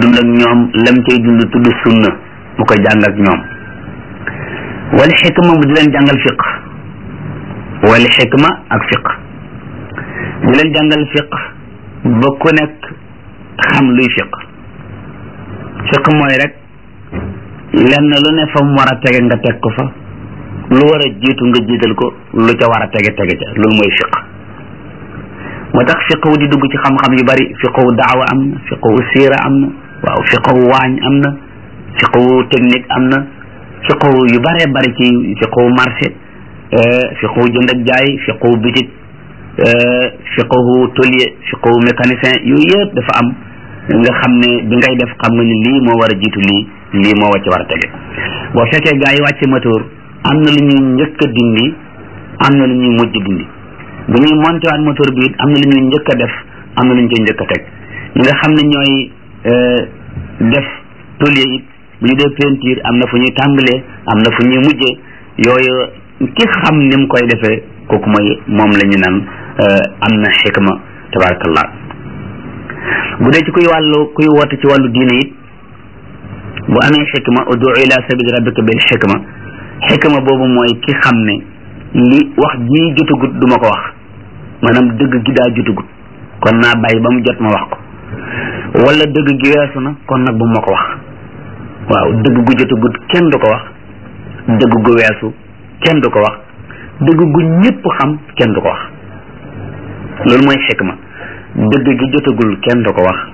dund ak ñoom lam cay dund tudd sunna mu koy jàng ak ñoom wal xikma mu di leen jàngal fiq wal xikma ak fiq di leen jàngal fiq ba ku nekk xam luy fiq fiq mooy rek lenn lu ne fa mu war a tege nga teg ko fa lu war a jiitu nga jiital ko lu ca war a tege tege ca loolu mooy fiq moo tax fiqhu di dugg ci xam-xam yu bari fiqhu daawa am na fiqhu siira am na waaw fiqhu waañ am na fiqhu technique am na fiqhu yu baree bari ci fiqhu marché fiqhu jënd ak jaay fiqhu bitik fiqhu tôlier fiqhu mécanicien yooyu yëpp dafa am nga xam ne bi ngay def xam nga ni lii moo war a jiitu lii lii moo wàcc war a tege boo fekkee gaa yi wàcce moteur am na lu ñuy njëkk a dindi am na lu ñuy mujj dindi bu ñuy monté waat moteur bi it am na lu ñuy njëkk a def am na lu ñu koy njëkk a teg ñi nga xam ne ñooy def tôlier it bu ñu dee peinture am na fu ñuy tàmbalee am na fu ñuy mujjee yooyu ki xam ni mu koy defee kooku mooy moom la ñu naan am na xikma tabarakallah bu dee ci kuy wàllu kuy woote ci wàllu diine it bu amee xikma udu ila sabili rabbika bil xikma xikma boobu mooy ki xam ne li wax ji jotagut du ma ko wax maanaam dëgg gi daa jotagut kon naa bàyyi ba mu jot ma wax ko wala dëgg gi weesu na kon nag bu ma ko wax waaw dëgg gu jotagut kenn du ko wax dëgg gu weesu kenn du ko wax dëgg gu ñëpp xam kenn du ko wax loolu mooy xikma dëgg gi jotagul kenn du ko wax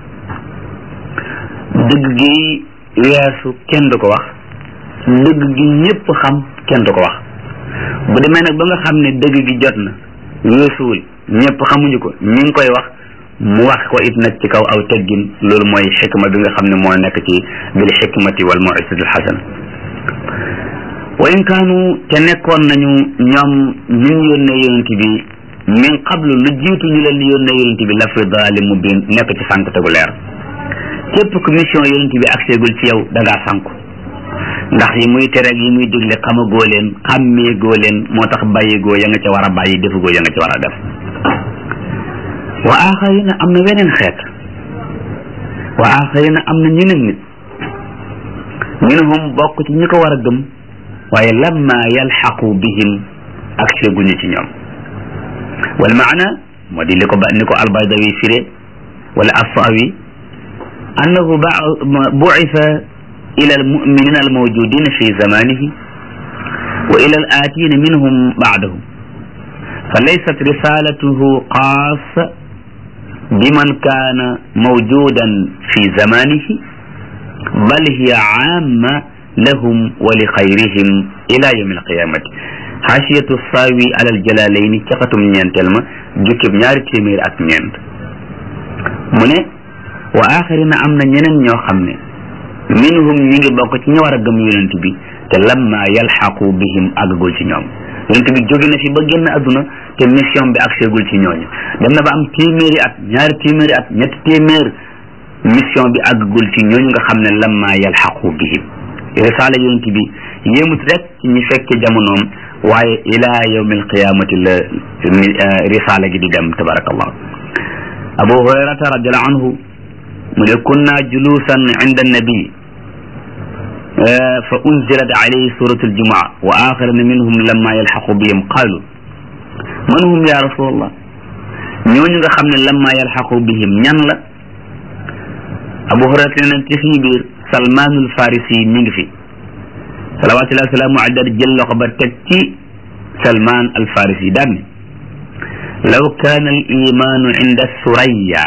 dëgg gi weesu kenn du ko wax dëgg gi ñëpp xam kenn du ko wax bu demee nag ba nga xam ne dëgg gi jot na weesuwul ñëpp xamuñu ko ñi ngi koy wax mu wax ko it nag ci kaw aw teggin loolu mooy xikma bi nga xam ne moo nekk ci bil xikmati wal mawisati al xasana wa in kaanu te nekkoon nañu ñoom ñun yónnee yonent bi min qablu lu jiitu ñu leen yónnee yonent bi la fi daali mubin nekk ci sànq tegu leer képp ku mission yonent bi agseegul ci yow da ngaa sànku ndax yi muy tere yi muy digle xamagoo leen xàmmeegoo leen moo tax bàyyigoo ya nga ca war a bàyyi defugoo ya nga ca war a def wa axarina am na weneen xeet wa axarina am na ñeneen nit minhum bokk ci ñi ko war a gëm waaye lamma yalxaqu bihim agseeguñu ci ñoom wal maana moo di li ko ba ni ko albaydawi firé wala assawi annahu bu'itha ila almu'minina almawjudina fi zamanihi wa ila al'atina minhum ba'dahum فليست رسالته خاصة بمن كان موجودا في زمانه بل هي عامة لهم ولخيرهم إلى يوم القيامة xaasiyatu saawi alal jalaalayni ca xatum ñeenteel ma jukkib ñaari téeméer ak ñeent mu ne wa axarina am na ñeneen ñoo xam ne minhum ñi ngi bokk ci ñi war a gëm yonent bi te lamma yalxaqu bihim àggagul ci ñoom yonent bi jóge na fi ba génn àdduna te mission bi agseegul ci ñooñu dem na ba am téeméeri at ñaari téeméeri at ñetti téeméer mission bi àggagul ci ñooñu nga xam ne lamma yalxaqu bihim risaala yonent bi yéemut rek ci ñi fekke jamonoom waaye ila yawmi alqiyamati la risaala gi di dem tabarakallah abu hurayrata radiallahu anhu mu ne kunna julusan inda annabi fa unzilat alayhi suratu aljumaa wa axirina minhum lamma yalxaqu bihim qalu man hum ya rasulallah ñooñu nga xam ne lamma yalxaqu bihim ñan la abu hurayrata ne ci suñu biir salmanul farisi mi ngi fi salawatullahi wasalaamu alayhi jël loxo ba teg ci salman al farisi daan ne law kaana al imaanu inda suraya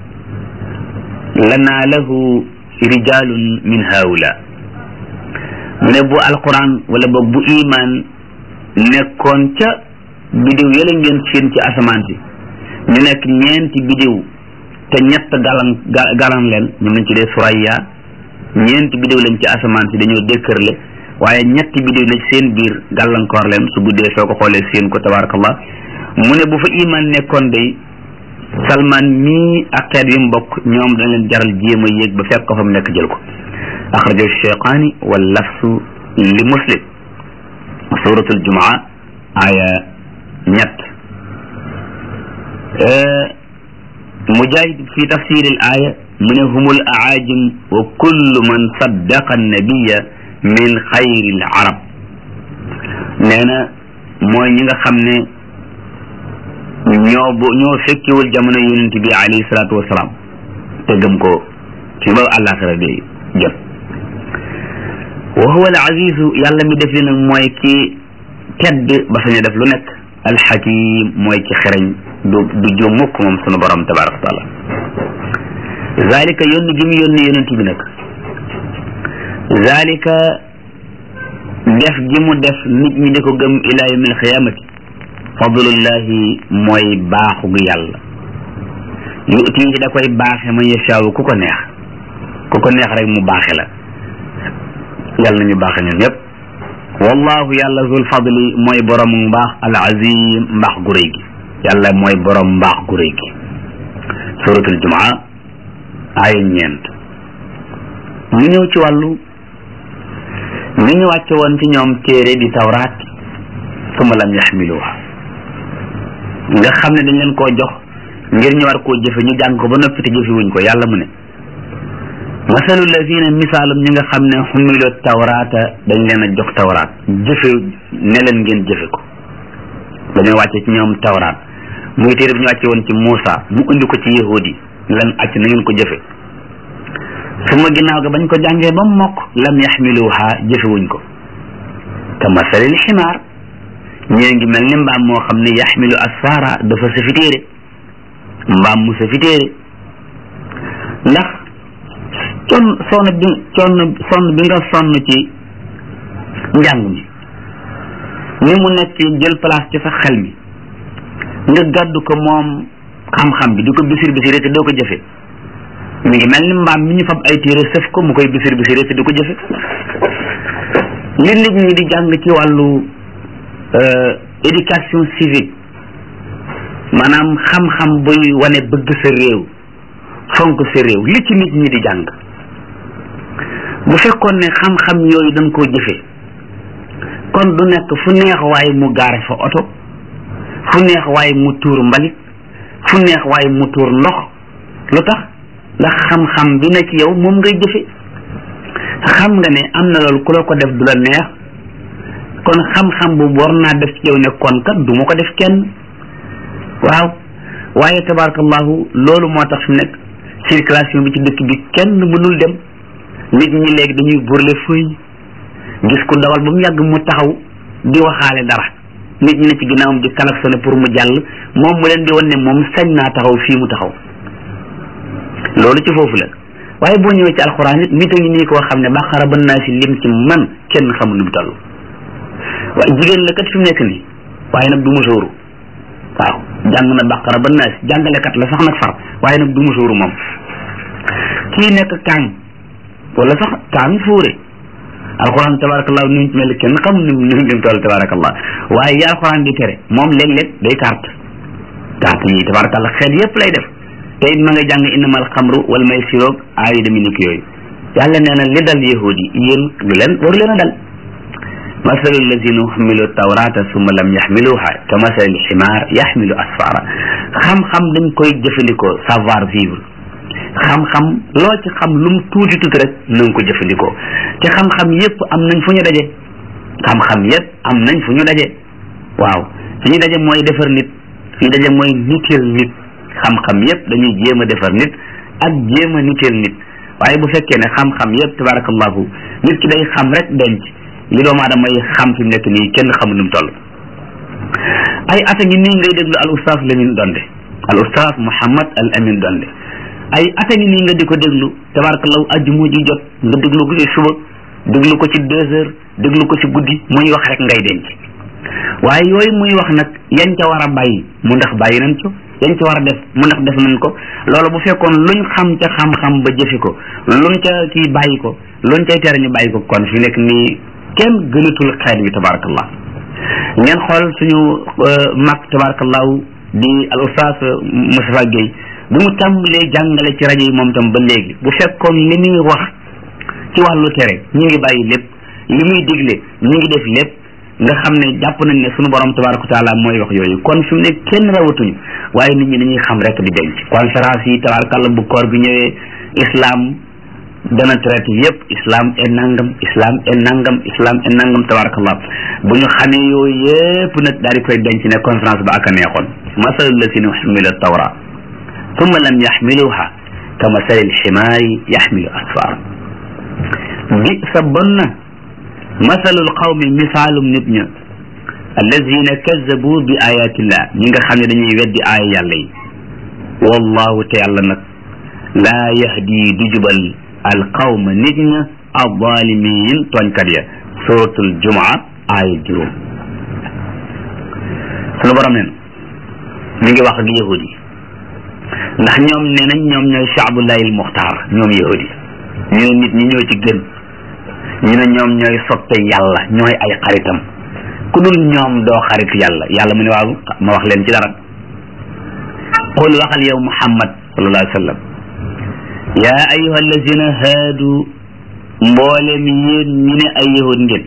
lanaalahu rijalun min haula mu ne bu alquran wala boog bu iman nekkoon ca bidiw yële ngeen seen ci asamaan si ñu nekk ñeenti bidiw te ñett galan galan leen ñu lañ ci dee suraya ñeenti bidiw lañ ci asamaan si dañoo dékkërle waaye ñetti bidiw na seen biir gàllankoor leen su guddee soo ko xoolee seen ko tabarakallah mu ne bu fa iman nekkoon day salman mii ak xeet yi mu bokk ñoom dañ leen jaral jéem a yéeg ba fekk ko fa mu nekk jël ko axrajahu cheyqaani wal lafsu li muslim suratul jumaa aya ñett mujahid fi tafsir al aya mu ne humul aajim wa kullu man saddaqa annabiya min xayri l arab nee na mooy ñi nga xam ne ñoo bu ñoo fekkewul jamono yonent bi alayhi salaatu wasalaam te gëm ko ci ba àllaaxira bi jot wa huwa al azizu yàlla mi def li nag mooy ki tedd ba sañ a def lu nekk alxakim mooy ki xereñ du du jóom mukk moom sunu borom tabaraka wa taala zalika yónni gi mu yónni yonent bi nag zalika def gi mu def nit ñi di ko gëm ila yawmi alxiyamati fadlullahi mooy baaxu gu yàlla yuti ci da koy baaxe man yashaawu ku ko neex ku ko neex rek mu baaxe la yàlla nañu baaxe ñun ñëpp wallahu yàlla zul fadli mooy borom mbaax al azim mbaax gu rëy gi yàlla mooy borom mbaax gu rëy gi suratul jumaa aaya ñeent ñu ñëw ci wàllu ni ñu wàcce woon ci ñoom téere di tawraat suma lam yaxmiluha nga xam ne dañ leen koo jox ngir ñu war koo jëfe ñu jàng ko ba noppi te jëfe wuñ ko yàlla mu ne masalu lazina misaalum ñi nga xam ne xumilu tawraata dañ leen a jox tawraat jëfe ne leen ngeen jëfe ko dañoo wàcce ci ñoom tawraat muy téere bi ñu wàcce woon ci Muusa mu indi ko ci yahudi ne leen acc na ngeen ko jëfe su ma ginnaaw ga bañ ko jàngee ba mokk lam yaxmiluha jëfewuñ ko ka masalil ximaar ñee ngi mel ni mbaam moo xam ne yaxmilu asfara dafa safi téere mbaam mu safi téere ndax con sonn bi sonn sonn bi nga sonn ci njàng mi ni mu nekk jël place ci sa xel mi nga gàddu ko moom xam-xam bi di ko bisir bisiré te doo ko jëfe mi ngi mel ni mbaam mi ñu fab ay téere sëf ko mu koy bisir bisiré te du ko jëfe li nit ñi di jàng ci wàllu éducation civique maanaam xam-xam buy wane bëgg sa réew fonk sa réew li ci nit ñi di jàng bu fekkoon ne xam-xam yooyu dañ koo jëfe kon du nekk fu neex waaye mu gaare fa oto fu neex waaye mu tuur mbalit fu neex waaye mu tuur ndox lu tax ndax xam-xam bi ne ci yow moom ngay jëfe xam nga ne am na loolu ku la ko def du la neex kon xam-xam boobu war naa def ci yow ne kon kat du ma ko def kenn waaw waaye tabarakallahu loolu moo tax fi nekk circulation bi ci dëkk bi kenn mënul dem nit ñi léegi dañuy burle fëy gis ku dawal ba mu yàgg mu taxaw di waxaale dara nit ñi ne ci ginnaawam di klaxonné pour mu jàll moom mu leen di wan ne moom sañ naa taxaw fii mu taxaw loolu ci foofu la waaye boo ñëwee ci alxuraan it nit a ngi nii koo xam ne baqara ba naa si lim ci man kenn xamul nu mu toll waaye jigéen la kat fi mu nekk nii waaye nag du musóoru waaw jàng na baqara ba naa si jàngalekat la sax nag far waaye nag du musóoru moom kii nekk kaang wala sax kaang fuure alxuraan tabarakallah ni mu mel kenn xamul ni mu ni mu toll tabarakallah waaye yi alxuraan di tere moom léeg-léeg day carte carte yi tabarakallah xel yépp lay def te it ma nga jàng innamal xamru wal maysiroog aay demi nik yooyu yàlla nee na li dal yahud yi yéen lu leen waru leen a dal masalu allazina xamilu tawrata summa lam yaxmiluha ka masali ximaar yaxmilu asfara xam-xam dañ koy jëfandikoo savoir vivre xam-xam loo ci xam lu mu tuuti tuuti rek na nga ko jëfandikoo te xam-xam yépp am nañ fu ñu daje xam-xam yépp am nañ fu ñu daje waaw fi ñu daje mooy defar nit fi ñu daje mooy niteel nit xam-xam yépp dañuy jéem a defar nit ak jéem a niteel nit waaye bu fekkee ne xam-xam yépp tabarakallahu nit ki day xam rek denc li doomu aadama yi xam fi mu nekk nii kenn xamul nu mu toll ay ata ngi nii ngay déglu al oustaz Lamine Donde al oustaz Mouhamad al Amin Donde ay ata ngi nii nga di ko déglu tabarakallahu ajjuma ji jot nga déglu ko ci suba déglu ko ci deux heures déglu ko ci guddi muy wax rek ngay denc waaye yooyu muy wax nag yañ ca war a bàyyi mu ndax bàyyi nañ ko yañ ca war a def mu ndax def nañ ko loolu bu fekkoon luñ xam ca xam-xam ba jëfi ko luñ ca kii bàyyi ko luñ cay tere ñu bàyyi ko kon fi nekk nii kenn gënatul xeet wi tabarakallah ngeen xool suñu mag tabarakallahu di al oustaz Moustapha Guèye bi mu tàmbalee jàngale ci rajo yi moom tam ba léegi bu fekkoon li muy wax ci wàllu tere ñu ngi bàyyi lépp li muy digle ñu ngi def lépp nga xam ne jàpp nañ ne suñu borom tabaraka taala mooy wax yooyu kon fi mu ne kenn rawatuñu waaye nit ñi dañuy xam rek di denc conférence yi tabarakàlla bu koor bi ñëwee islam dana traité yépp islam e nangam islam e nangam islam e nangam tabarakallah bu ñu xamee yooyu yépp nag daal di koy denc ne conférence ba ak a neexoon masalu lasina xumila tawra thumma lam yaxmiluha ka masali lximaari yaxmilu asfar bi sa bon na masalul qawmi misaalum nit ña allazina kazabu bi ayatillah ñi nga xam ne dañuy weddi aaya yàlla yi wallahu te yàlla nag laa yahdi du jubal alqawma nit ña alzalimin tooñkat ya suratul jumaa aaya juróom sunu borom neen mi ngi wax ak yahudi yi ndax ñoom nee nañ ñoom ñooy shaabullahi al muxtaar ñoom yahudi ñu ne nit ñi ñoo ci gën ñu ne ñoom ñooy soppe yàlla ñooy ay xaritam ku dul ñoom doo xarit yàlla yàlla mu ne waaw ma wax leen ci dara qul waxal yow muhammad sallallahu alayhi wa sallam yaa ayuha allazina haadu mboolem yéen ñi ne ay yahud ngeen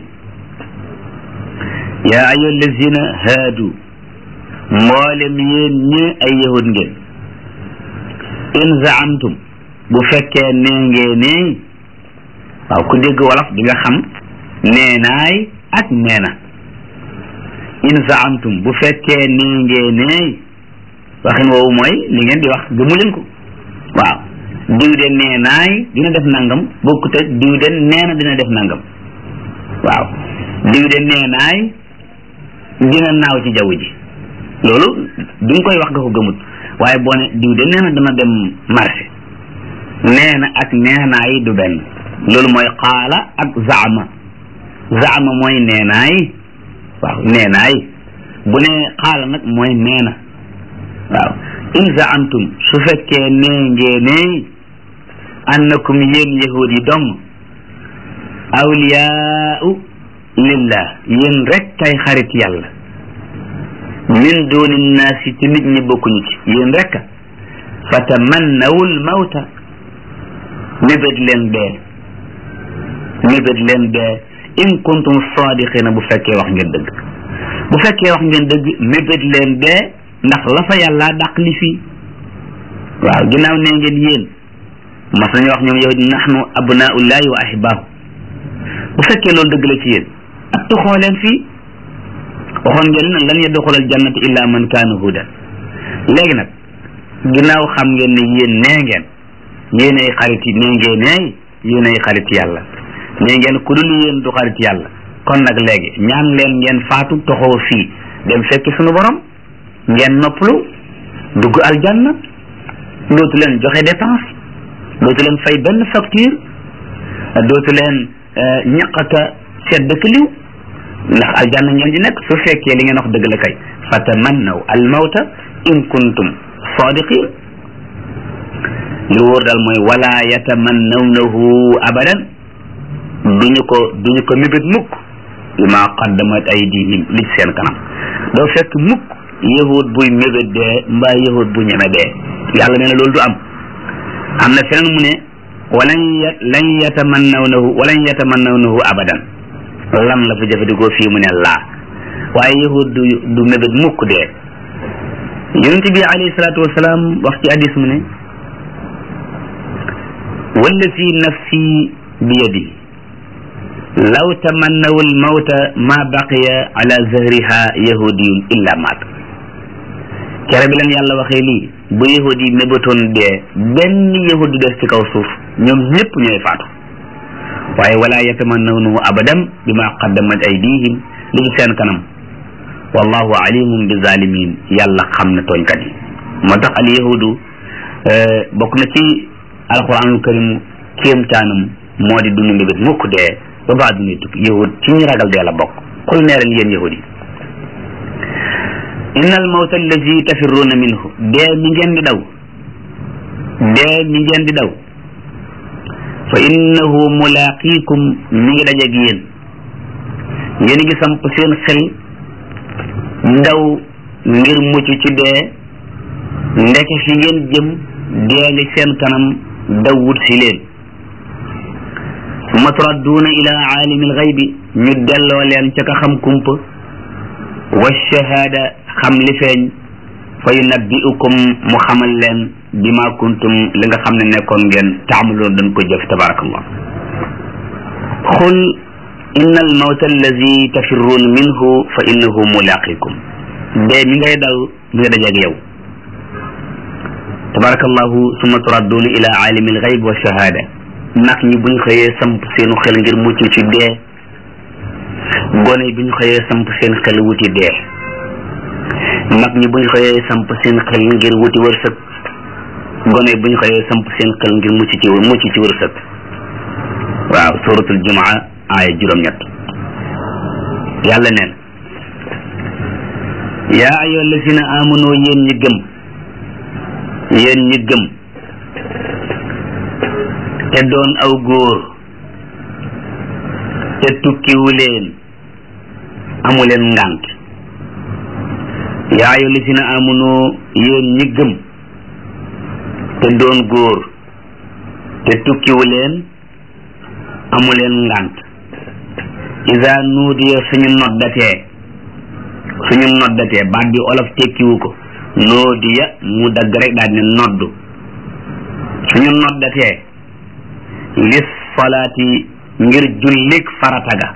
yaa ayuha allazina haadu mboolem yéen ñi ne ay yahud ngeen in zaamtum bu fekkee nee ngee nee waaw ku dégg wolof di nga xam neenaay ak neena in zaamtum bu fekkee nee ngee nee waxin woowu mooy li ngeen di wax gëmu leen ko waaw diw de neenaay dina def nangam bokkut ak diw de neena dina def nangam waaw diw de neenaay dina naaw ci jaww ji loolu bi nga koy wax nga ko gëmut waaye boo ne diw de neena dana dem marché neena ak neenaay du benn loolu mooy qaala ak zaama zaama mooy neenaay waaw neenaay bu ne qaala nag mooy neena waaw in zaamtum su fekkee nee ngeenee annakum yéen yahud yi dong awliyaau lillah yéen rek kay xarit yàlla min duni nnaasi ci nit ñi bokkuñu ci yéen rek fa tamannawul mawta mébét leen dee mébét leen dee in kuntum sadiqina bu fekkee wax ngeen dëgg bu fekkee wax ngeen dëgg mébét leen dee ndax la fa yàlla dàq li fii waaw ginnaaw nee ngeen yéen mas nañu wax ñoom yow nahnu abnaullahi wa ahibaahu bu fekkee loolu dëgg la ci yéen ak tuxoo leen fii waxoon ngeen ne lan yadxulal jannata illa man kaana hudan léegi nag ginnaaw xam ngeen ne yéen nee ngeen yéen ay xarit yi nee ngeen neey yéen ay xarit yàlla nee ngeen ku dul yéen du xarit yàlla kon nag léegi ñaan leen ngeen faatu toxoo fii dem fekki sunu borom ngeen noppalu dugg aljanna dootu leen joxe dépense dootu leen fay benn facture dootu leen ñaqaka sedd dëkk liw ndax aljanna ngeen di nekk su fekkee li ngeen wax dëgg la kay fatamannaw almawta in kuntum sadiqin li wóor daal mooy wala yatamannawnahu abadan duñu ko duñu ko mébét mukk bima qaddamat aydihim li ci seen kanam doo fekk mukk yahud buy mébét dee mbaa yahud bu ñeme dee yàlla nee na loolu du am am na feneen mu ne walan lan yatamannawnahu walan yatamannawnahu abadan lam la fa jëfandikoo fii mu ne laa waaye yahud du du mébét mukk dee yonente bi alayhi salaatu wasalaam wax ci hadis mu ne wallazi nafsi biyadi law tamannawu almawta ma baqiya ala zahriha yahudiyun illa maat kere bi leen yàlla waxee lii bu yahud yi mébatoon dee benn yahud du des ci kaw suuf ñoom ñëpp ñooy faatu waaye wala yatamannawnahu abadan bima qaddamat aydihim li ci seen kanam wallahu alimum bi zalimin yàlla xam na tooñkat yi moo tax al yahudu bokk na ci alquranul karim kéemtaanam moo di dund mbébét mukk dee ba baa duni tukki yahud ci ñu ragal dee la bokk xul neeral yéen yahud yi inna al mawta allazi tafirruuna minhu dee mi ngeen di daw dee mi ngeen di daw fa innahu mulaaqiikum mi ngi dajeeg yéen yéen ngi samp seen xel daw ngir mucc ci dee ndeke fi ngeen jëm dee ngi seen kanam daw wut si leen summa turadduuna ila aalimi alxaybi ñu delloo leen ca ka xam kumpa wa shahaada xam li feeñ fa yunabbi'ukum mu xamal leen bima kuntum li nga xam ne nekkoon ngeen taamaloon dañ ko jëf tabarakallah xul inna al mawta allazi tafirruun minhu fa innahu mulaqikum dee mi ngay daw mi nga dajeeg yow tabarakallahu summa turadduuna ila alimi alxayb wa shahada nag ñi buñ xëyee samp seenu xel ngir mucc ci dee gone yi buñ xëyee samp seen xel wuti dee mag ñi buñ xëyee samp seen xel ngir wuti wërsëg gone yi buñ xëyee samp seen xel ngir mucc ci mucc ci wërsëg waaw suratul jumaa aaya juróom-ñett yàlla neen yaa ayyuha allazina amanu yéen ñi gëm yéen ñi gëm te doon aw góor te tukkiwu leen amu leen ngànt yaa ayyuha allazina amanu yéen ñi gëm te doon góor te tukkiwu leen amu leen ngànt isa nuudiya suñu noddatee suñu noddatee baat bi olof tekkiwu ko nuudiya mu dagg rek daal ne noddu suñu noddatee lis salaati ngir jullik farataga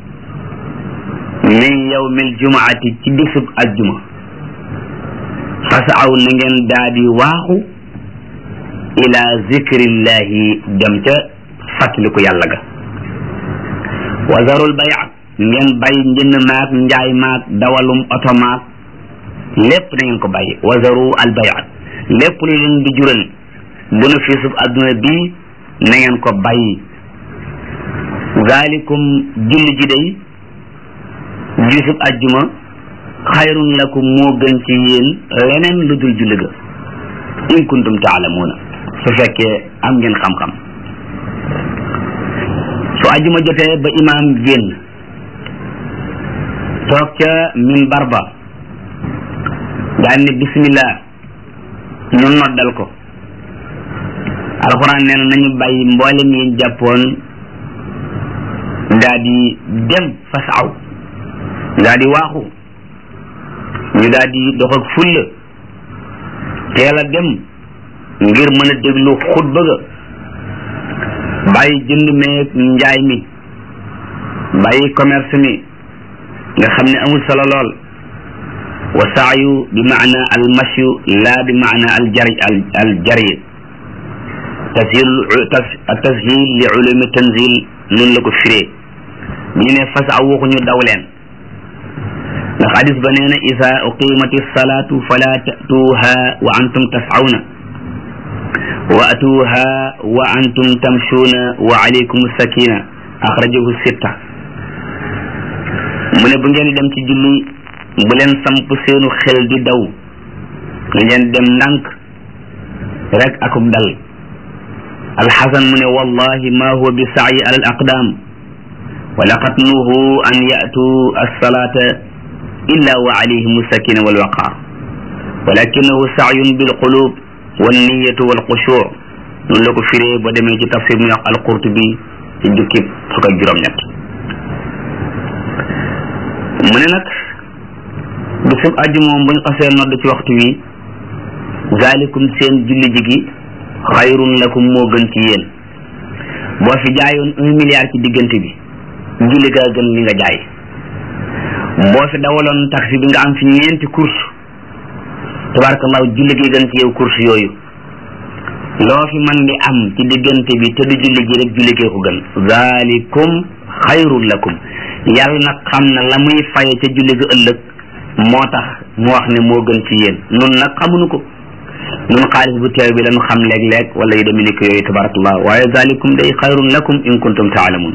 min yawmil jumaati ci bisub aljuma fasaw na ngeen daal di waaxu ila zikrillahi dem ca fàttaliku yàlla ga wazarul bay ngeen bay njënd maag njaay maag dawalum oto maag lépp na ngeen ko bàyyi wazaru al bayat lépp lu leen di jural bénéfice bu adduna bii na ngeen ko bàyyi zalikum julli ji day gisub ajjuma xayrun lakum moo gën ci yéen leneen lu dul julli ga in kuntum taalamuuna su fekkee am ngeen xam-xam su ajjuma jotee ba imaam génn toog ca minbar ba daan ne bismillah ñu noddal ko alxuraan nee na nañu bàyyi mboolem yéen jàppoon daa di dem fasaw daa di waaxu ñu daa di dox ak fulla teel a dem ngir mën a déglu xutba ga bàyyi jënd meeg njaay mi bàyyi commerce mi nga xam ne amul solo lool wa saayu bi maana al masyu laa bi maana al jari al jari tashil tashil li ulumi tanzil noonu la ko firee ñu ne fasaw waxuñu daw leen ndax hadis ba nee na isa uqimati salatu fala tatuha wa antum tasawna wa atuha wa antum tamshuna wa alaykum sakina axrajahu sitta mu ne bu ngeen dem ci julli bu leen samp seenu xel di daw ngeen dem ndànk rek akub dal alxasan mu ne wallahi ma huwa bi saayi ala al aqdam wa laqad nuhu an yatu alsalata illa wa alayhim sakina walwaqar walakinahu saayun bilqulub wanniyatu walxushuur noonu la ko firee ba demee ci tafsir mu wax alqurtubi ci jukki fukk ak juróom-ñett mu ne nag bisub aju moom buñ xasee nodd ci waxtu wi zalikum seen julli ji gi xayrun lakum moo gën ci yéen boo fi jaayoon un milliard ci diggante bi julli gaa gën li nga jaay boo fi dawaloon taxi bi nga am fi ñeenti course tabarakallahu julli gi gën ci yow course yooyu loo fi man di am ci diggante bi te du julli gi rek julli gee ko gën zalikum xayrun lakum yàlla nag xam na la muy faye ca julli ga ëllëg moo tax mu wax ne moo gën ci yéen nun nag xamuñu ko nun xaalis bu teew bi lañu xam léeg-léeg wala yu demee ni ko yooyu tabarakallah waaye zalikum day xayrun lakum in kuntum taalamun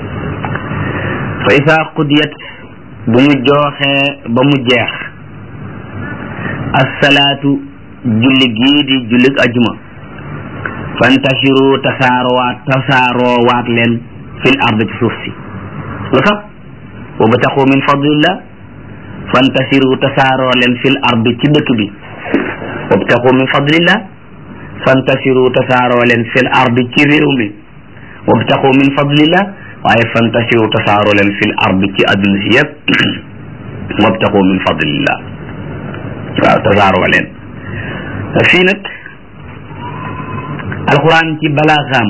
fa isa qudiyat bu mu jooxee ba mu jeex assalaatu julli gii di jullig ajuma fantashiru tasaaroowaat tasaaroowaat leen fil ard ci suuf si lu tax wabtaxu min fadlillah fantasiru tasaaroo leen fil ard ci dëkk bi wabtaxu min fadlillah fantasiru tasaaroo leen fil ard ci réew mi wabtaxu min fadlillah waaye fantasiru tasaaroo leen fil ard ci adduna si yëpp wabtaxu min fadlillah waaw tasaaroo leen fii nag alquran ci balaaxaam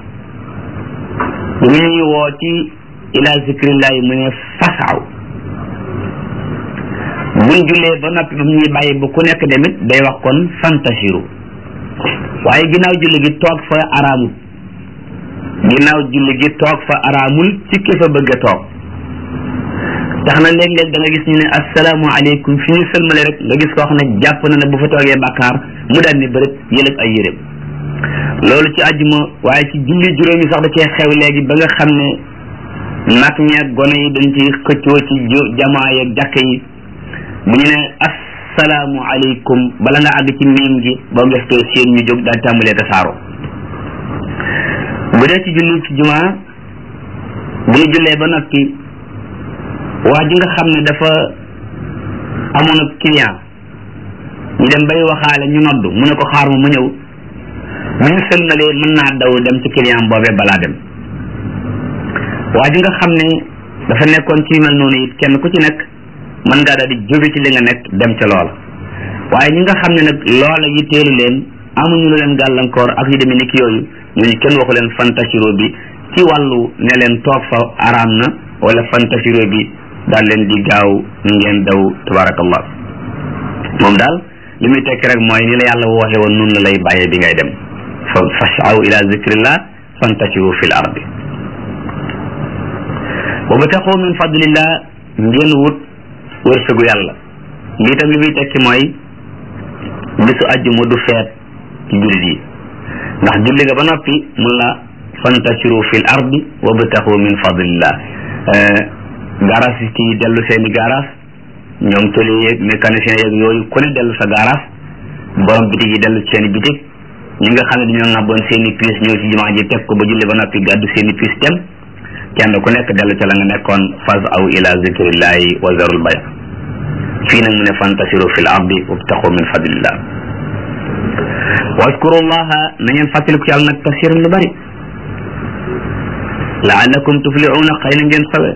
bu ñuy woo ci ila zikrillahi mu ne fasaw buñ jullee ba noppi ba ñuy bàyyi ba ku nekk demit day wax kon fantashiru waaye ginnaaw julli gi toog fa araamul ginnaaw julli gi toog fa araamul ci ki fa bëgg a toog tax na léeg-léeg da nga gis ñu ne asalaamaaleykum fi ñu sëlmale rek nga gis koo xam ne jàpp na ne bu fa toogee bàkkaar mu daal ni bërëb yëlëb ay yëreem loolu ci àjjuma waaye ci julli juróomi sax da cee xew léegi ba nga xam ne nag ñeeg gone yi dañ ci xëccoo ci jamaa yeeg jàkk yi bu ñu ne asalaamualeykum bala nga àgg ci miim gi boo gëstoo seen ñu jóg daal tàmbalee tasaaroo bu dee ci julli ci jumaa bu ñu jullee ba noppi waa ji nga xam ne dafa amoon ab client ñu dem bay waxaale ñu noddu mu ne ko xaar ma ma ñëw bu ñu sëlmalee mën naa daw dem ci client boobee balaa dem waa ji nga xam ne dafa nekkoon ci mel noonu it kenn ku ci nekk mën ngaa daal di jóge ci li nga nekk dem ca loola waaye ñi nga xam ne nag loola yi teelu leen amuñu lu leen gàllankoor ak yu demee ni ki yooyu ñooñu kenn waxu leen fantashiro bi ci wàllu ne leen toog fa araam na wala fantashiro bi daal leen di gaaw ngeen daw tabarakallah moom daal li muy tekki rek mooy ni la yàlla waxee woon nun la lay bàyyee bi ngay dem fa fasaw ila zikrillah fantashiru fil ardi wa bataxu min fadlillah ngeen wut wërsëgu yàlla lii tam li muy tekki mooy bisu àjjuma du feet ci jullit yi ndax julli nga ba noppi mun la fantashiru fil ardi wa bataxu min fadlillah garas yi dellu seeni garas ñoom tëli yeeg mécanicien yeeg yooyu ku ne dellu sa garas borom bitig yi dellu seeni bitig ñi nga xam ne dañoo ŋàbboon seeni piis ñëw ci jumaa ji teg ko ba julli ba noppi gàddu seeni piis dem kenn ku nekk dellu ca la nga nekkoon fas aw ila zikrillahi wa zarul bay fii nag mu ne fantasiru fil ardi wabtaxu min fadlillah waskuru llaha na ngeen fàttaliku yàlla nag kasiran lu bari laallakum tuflixuuna xëy na ngeen sawe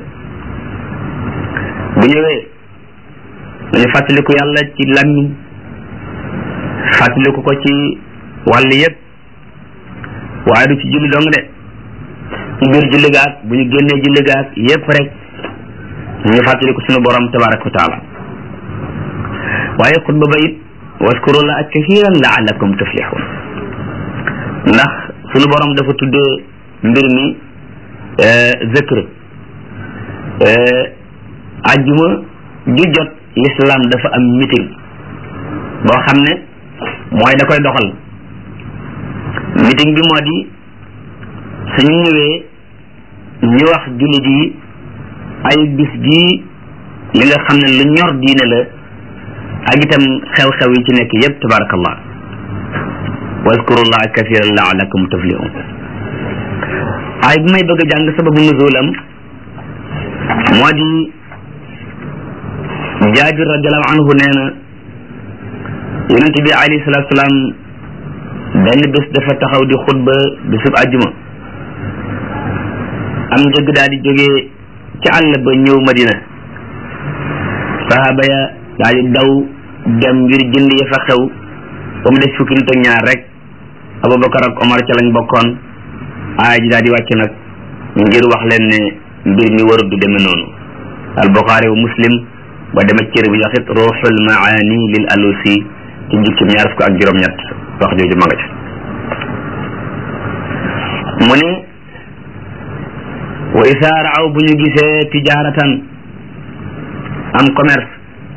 bu ñëwee dañu fàttaliku yàlla ci làmmiñ fàttaliku ko ci wàll yëpp waaye du ci julli dong de ci biir julli gaag bu ñu génnee julli gaag yëpp rek ñu fàttaliku sunu borom tabaraka wa taala waaye xutba ba it waskuru la ak kasiran laallakum tuflixuun ndax sunu borom dafa tuddee mbir mi zikr ajjuma ju jot l'islam dafa am meeting boo xam ne mooy da koy doxal meeting bi moo di suñu ñëwee ñu wax jullit yi ay bis bii li nga xam ne lu ñor diine la ak itam xew-xew yi ci nekk yépp tabarakallah wazkurullah kathiran laalakum tuflihun ay bi may bëgg a jàng sababu nuzulam moo di jaabir radiallahu anhu nee na yonent bi alayhi salatu salaam benn bés dafa taxaw di xutba bésub àjjuma am njëgg daal di jógee ci àll ba ñëw madina sahaba ya daal di daw dem ngir jënd ya fa xew ba mu des fukki nit ak ñaar rek abubakar ak omar ca lañ bokkoon aaya ji daal di wàcc nag ngir wax leen ne mbir mi warut du demee noonu al buxaari wa muslim ba demee cër bi yaxit ruuxul maani lil alusi ci jukkim ñaar fukk ak juróom-ñett wax jooju ma nga ci mu ne wa isaa raaw bu ñu gisee tijaaratan am commerce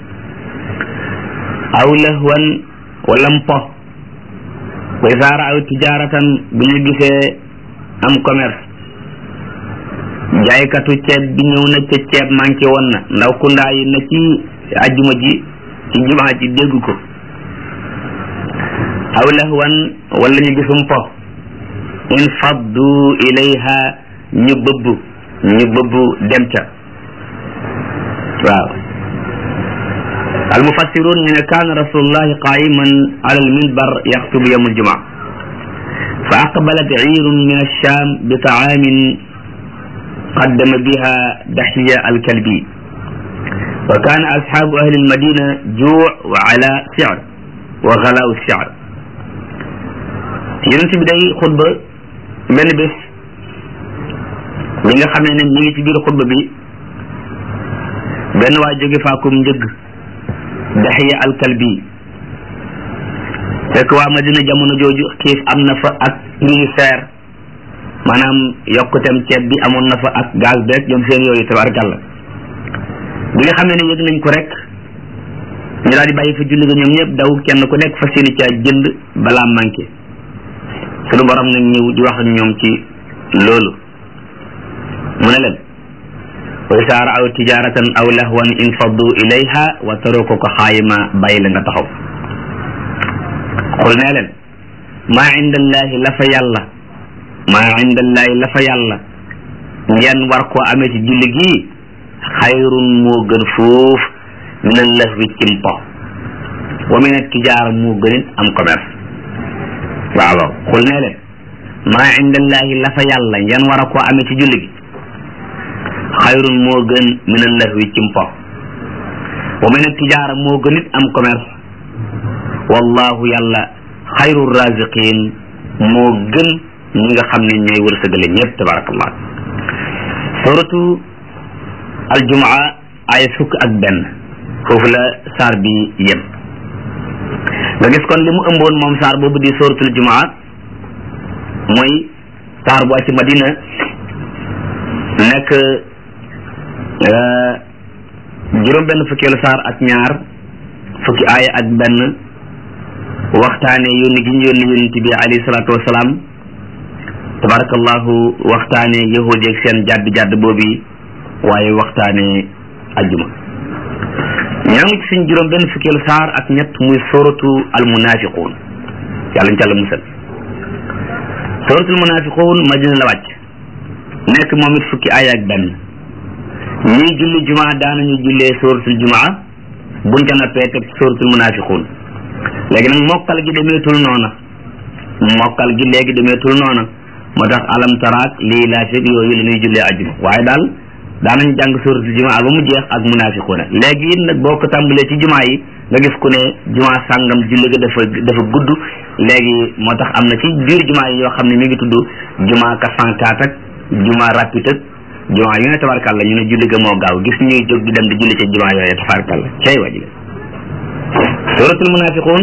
aw lahwan wala mpo wa isaa raaw tijaaratan bu ñu gisee am commerce jaaykatu ceeb bi ñëw na ca ceeb manqué woon na ndaw kundaa yi na ci ajjuma ji ci jumaa ji dégg ko aw lahwan wala ñu gisum po in faddu ilayha ñu bëbb ñu bëbb dem ca waaw almufassirun ñu ne kaana rasulullahi qaiman ala alminbar yaxtubu yawm aljumaa fa aqbalat ciirun min alsham bi taamin قدم بها دحية الكلبي وكان أصحاب أهل المدينة جوع وعلى سعر وغلاء السعر yonent bi day xutba benn bés bi nga xam ne mi ngi ci biir xutba bi benn waa jóge faakum njëgg daxiya alkalbi fekk waa Madina jamono jooju xiif am na fa ak ngi seer maanaam yokkuteem ceeb bi amoon na fa ak gaz beeg ñoom seen yooyu tabarkàlla bi nga xam ne yëg nañ ko rek ñu daal di bàyyi fa julli ga ñoom ñëpp daw kenn ku nekk fas yéene caa jënd balaa manqué sunu borom nag ñëw di wax ak ñoom ci loolu mu ne leen wa isaa raaw tijaratan aw lahwan infaddu ilayha wa tarukuka xaayima bàyyi la nga taxaw xul nee leen maa indallahi la fa yàlla maa indallahi la fa yàlla ngeen war koo amee ci julli gii xayrun moo gën foofu min allahwi cimpo wa min tijaara moo gënit am commerce waaw xul nee leen maa indallahi la fa yàlla ngeen war a koo amee ci julli gi xayrun moo gën min allahwi cimpo wa min tijaara moo gënit am commerce wallahu yàlla xayru raziqin moo gën ñi nga xam ne ñooy wërsëgale ñëpp tabarakallah suratu aljumaa ay fukk ak benn foofu la saar bi yem nga gis kon li mu ëmboon moom saar boobu di suratul jumaa mooy saar bu ci madina nekk juróom benn fukkeelu saar ak ñaar fukki aaya ak benn waxtaane yónni gi ñu yónni yónni bi alayhi salaatu wasalaam tabarakallahu waxtaane yahudi ak seen jàdd jàdd boobu waaye waxtaane ajjuma ñoo ngi ci suñ juróom benn fukkeelu saar ak ñett muy suratu almunafiquun yàlla ñu ca la musal suratul munafiquun madina la wàcc nekk moom it fukki aaya ak benn ñii julli jumaa daanañu jullee suratul jumaa buñ ca nappee teg suratul munafiquun léegi nag mokkal gi demeetul noona mokkal gi léegi demeetul noona moo tax alam taraak lii laa fekk yooyu la ñuy jullee ajjuma waaye daal daanañ jàng suratul jumaa ba mu jeex ak munafiquuna léegi it nag boo ko tàmbalee ci jumaa yi nga gis ku ne jumaa sàngam julli ga dafa dafa gudd léegi moo tax am na ci biir jumaa yi yoo xam ne mi ngi tudd jumaa kasankaat ak jumaa rapide ak jumaa yu ne tabarkàlla ñu ne julli ga moo gaaw gis ñuy jóg di dem di julli ca jumaa yooyu tabarkàlla cay waji suratul munafiquun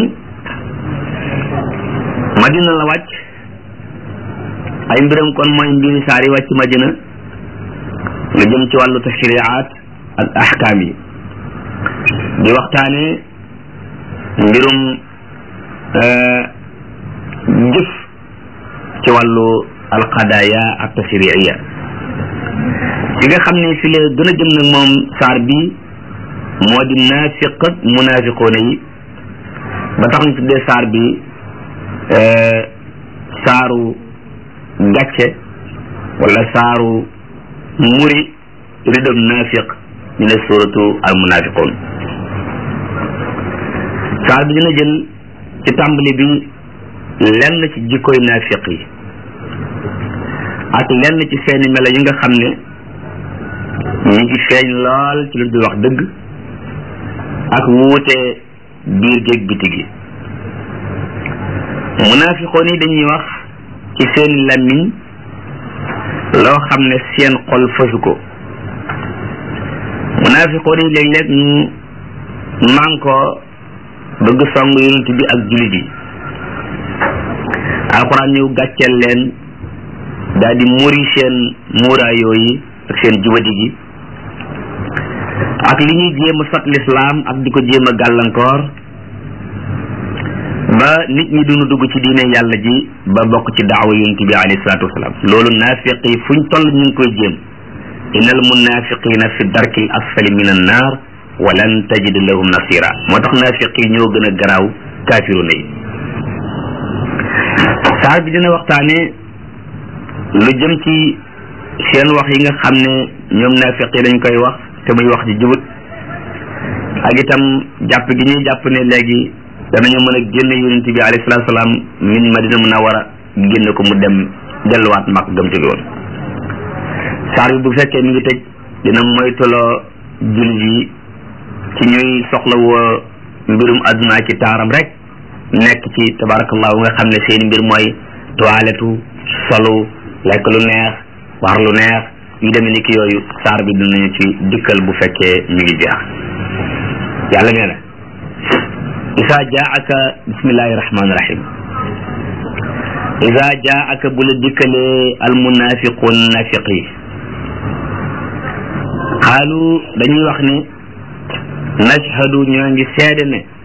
madina la wàcc ay mbiram kon mooy mbiri saar yi wàcc madina lu jëm ci wàllu tashriaat ak ahkaam yi di waxtaane mbirum jëf ci wàllu alqadaya ak tashriiya fi nga xam ne fi la gën a jëm nag moom saar bi moo di naafiq ak munaafiqoona yi ba tax ñu tuddee saar bi saaru gàcce wala saaru muri ridam naafiq ñu ne suratu al munafiqun saar bi dina jël ci tàmbali bi lenn ci jikkoy naafiq yi ak lenn ci seeni melo yi nga xam ne ñu ngi feeñ lool ci lu dul wax dëgg ak wuute biir géeg biti gi munafiqoon yi dañuy wax ci seeni làmmiñ loo xam ne seen xol fasu ko munafiqoon yi léeg-léeg ñu man ko bëgg song yonent bi ak jullit yi alxuraan ñëw gàcceel leen daal di muri seen muuraayoo yi ak seen jubadi gi ak li ñuy jéem a sot lislaam ak di ko jéem a gàllankoor ba nit ñi duñu dugg ci diine yàlla ji ba bokk ci daawa yonent bi alayhi salaatu wasalaam loolu naafiq yi fuñ toll ñu ngi koy jéem innal munafiqina fi darki l asfali min an naar wa lan tajid lahum nasira moo tax naafiq yi ñoo gën a garaaw kaafiruna yi saar bi dina waxtaane lu jëm ci seen wax yi nga xam ne ñoom naafiq yi dañ koy wax te muy wax ji jubut ak itam jàpp gi ñuy jàpp ne léegi danañu mën a génne yonent bi alayhi salaatu salaam min madina munawara génne ko mu dem delluwaat mag gëm ci woon saar bi bu fekkee mi ngi tëj dina moytuloo jullit yi ci ñuy soxla woo mbirum adduna ci taaram rek nekk ci tabarakallahu nga xam ne seen mbir mooy toiletu solu lekk lu neex war lu neex yu demee ni ki yooyu saar bi dinañu ci dikkal bu fekkee mi ngi jeex yàlla nee na isa jaaka bismillahi rahmaani rahim isa jaaka bu la dikkalee almunafiqun nafiq yi xaalu dañuy wax ne nashhadu ñoo ngi seede ne